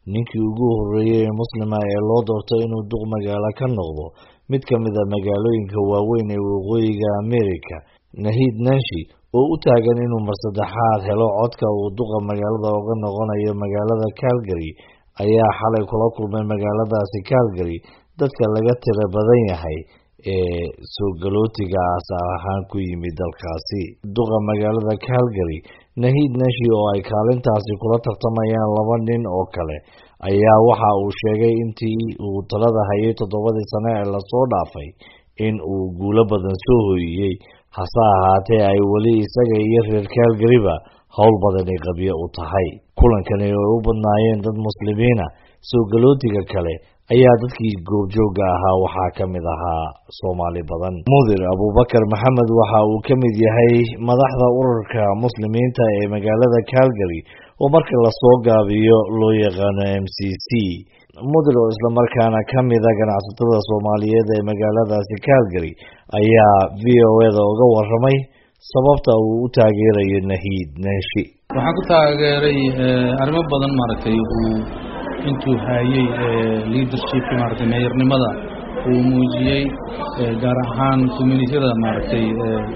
ninkii ugu horreeyey ee muslima ee loo doorto inuu duq magaalo ka noqdo mid ka mid a magaalooyinka waaweyn ee waqooyiga america nahid nanshi oo u taagan inuu mar saddexaad helo codka uu duqa magaalada uga noqonayo magaalada calgary ayaa xalay kula kulmay magaaladaasi calgary dadka laga tira badan yahay ee soo galootiga asaal ahaan ku yimid dalkaasi duqa magaalada calgary nahid nashi oo ay kaalintaasi kula tartamayaan laba nin oo kale ayaa waxa uu sheegay intii uu talada hayay toddobadii sane ee lasoo dhaafay in uu guulo badan soo hoyiyey hase ahaatee ay weli isaga iyo reer calgaryba howl badani qabyo u tahay kulankani oo u badnaayeen dad muslimiina soo galootiga kale ayaa dadkii goobjooga ahaa waxaa ka mid ahaa soomaali badan mudir abubakar maxamed waxa uu ka mid yahay madaxda ururka muslimiinta ee magaalada calgary oo marka lasoo gaabiyo loo yaqaano m c c mudir oo islamarkaana ka mida ganacsatada soomaaliyeed ee magaaladaasi calgary ayaa v o eda uga waramay sababta uu u taageerayo nahid neshi waxaan ku taageeray arrimo badan maaragtay uu intuu hayey leadership maaragtay meeyarnimada uu muujiyey gaar ahaan communitiyada maaragtay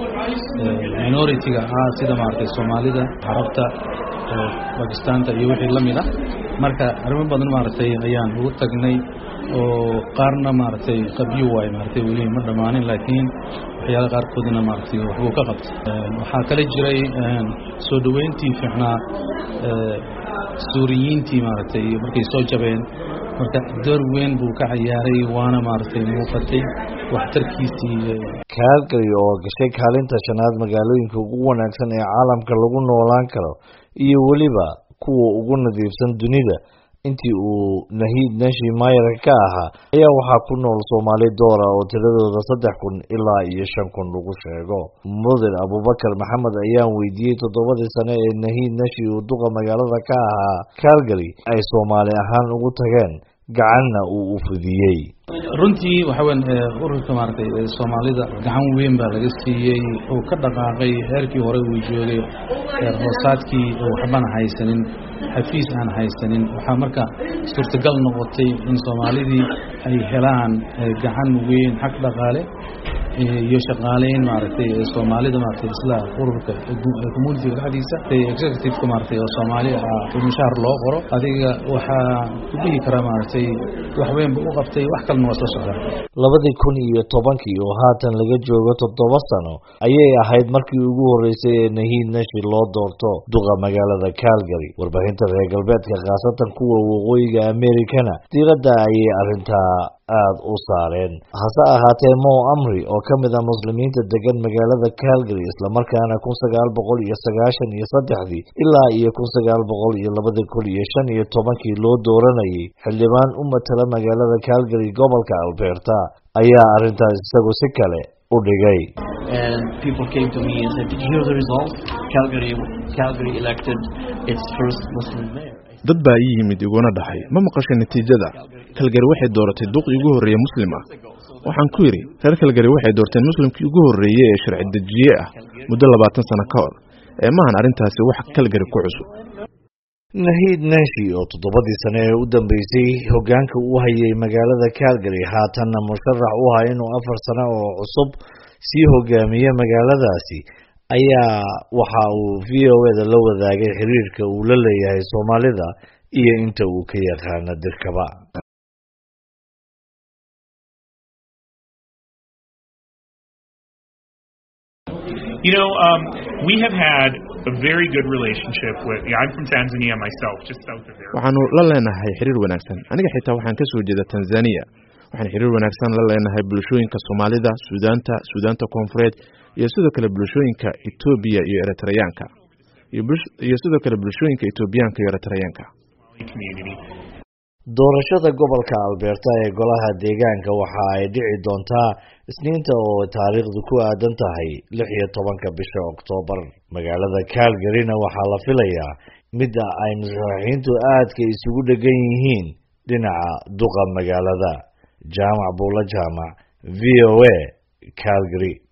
minority-ga ah sida maaragtay soomaalida carabta bakistaanta iyo wixii la mid ah marka arrimo badan maaragtay ayaan ugu tagnay oo qaarna maaragtay qabyo waayo maaragtay weli ma dhammaanin laakiin waxyaala qaarkoodna maaragtay waxbuu ka qabtay waxaa kala jiray soo dhoweyntii fiicnaa suuriyiintii maaragtay markay soo jabeen marka door weyn buu ka ciyaaray waana maaragtay muuqatay waxtarkiisii calgary oo gashay kaalinta shanaad magaalooyinka ugu wanaagsan ee caalamka lagu noolaan karo iyo weliba kuwa ugu nadiifsan dunida intii uu nahid nashi mayarka ka ahaa ayaa waxaa ku nool soomaali doora oo tiradooda saddex kun ilaa iyo shan kun lagu sheego mudir abubakar maxamed ayaan weydiiyey toddobadii sane ee nahid nashi uu duqa magaalada ka ahaa calgary ay soomaali ahaan ugu tageen gacanna uu u fidiyey runtii waxa weyn ururka maaragtay soomaalida gacan weyn baa laga siiyey uu ka dhaqaaqay heerkii hore uu joogay heer hoosaadkii waxbana haysanin xafiis aan haysanin waxaa marka suurtagal noqotay in soomaalidii ay helaan gacan weyn xag dhaqaale iyo shaqaaleyn maaragtay soomaalida maaragtay isla ururka communitiga dhexdiisa executive-ka maaragtay oo soomaali ah mushaar loo qoro adiga waxaa ku dhihi karaa maaragtay wax weyn buu u qabtay wax kalena waa soo socdaa labadii kun iyo tobankii oo haatan laga joogo toddoba sano ayay ahayd markii ugu horreysay ee nahid nashi loo doorto duqa magaalada calgary warbaahinta reer galbeedka khaasatan kuwa waqooyiga americana diiradda ayay arrintaa aada u saareen hase ahaatee mo amri oo ka mid ah muslimiinta degan magaalada calgary islamarkaana kun sagaal boqol iyo sagaashan iyo saddexdii ilaa iyo kun sagaal boqol iyo labada kun iyo shan iyo tobankii loo dooranayay xildhibaan u matala magaalada calgary gobolka alberta ayaa arrintaas isagu si kale u dhigay dad baa ii yimid iguna dhahay ma maqashay natiijada kalgari waxay dooratay duqii ugu horreeye muslim ah waxaan ku yidhi reer kalgari waxay doorteen muslimkii ugu horreeye ee sharci dejiye ah muddo labaatan sano ka hor ee maahan arrintaasi wax kalgari ku cusub nahid nashi oo toddobadii sane ee u dambeysay hoggaanka u hayay magaalada calgary haatanna musharax u aha inuu afar sano oo cusub sii hogaamiye magaaladaasi ayaa waxa uu v o eda la wadaagay xiriirka uu la leeyahay soomaalida iyo inta uu ka yaqaano dirkaba You know, um, we have had a very good relationship with. Yeah, I'm from Tanzania myself, just south of there. waxaanu la leenahay xiriir wanaagsan aniga xitaa waxaan ka soo jeeda tanzania waxaan xiriir wanaagsan la leenahay bulshooyinka soomaalida suudaanta suudaanta koonfureed iyo sidoo kale bulshooyinka etoobiya iyo eritreyaanka iyo sidoo kale bulshooyinka etoobiyaanka iyo eritreyaanka doorashada gobolka alberta ee golaha deegaanka waxa ay dhici doontaa isniinta oo taariikhdu ku aadan tahay lix iyo tobanka bisha oktoobar magaalada calgaryna waxaa la filayaa midda ay musharaxiintu aadka isugu dhegan yihiin dhinaca duqa magaalada jaamac buulo jaamac v o a calgary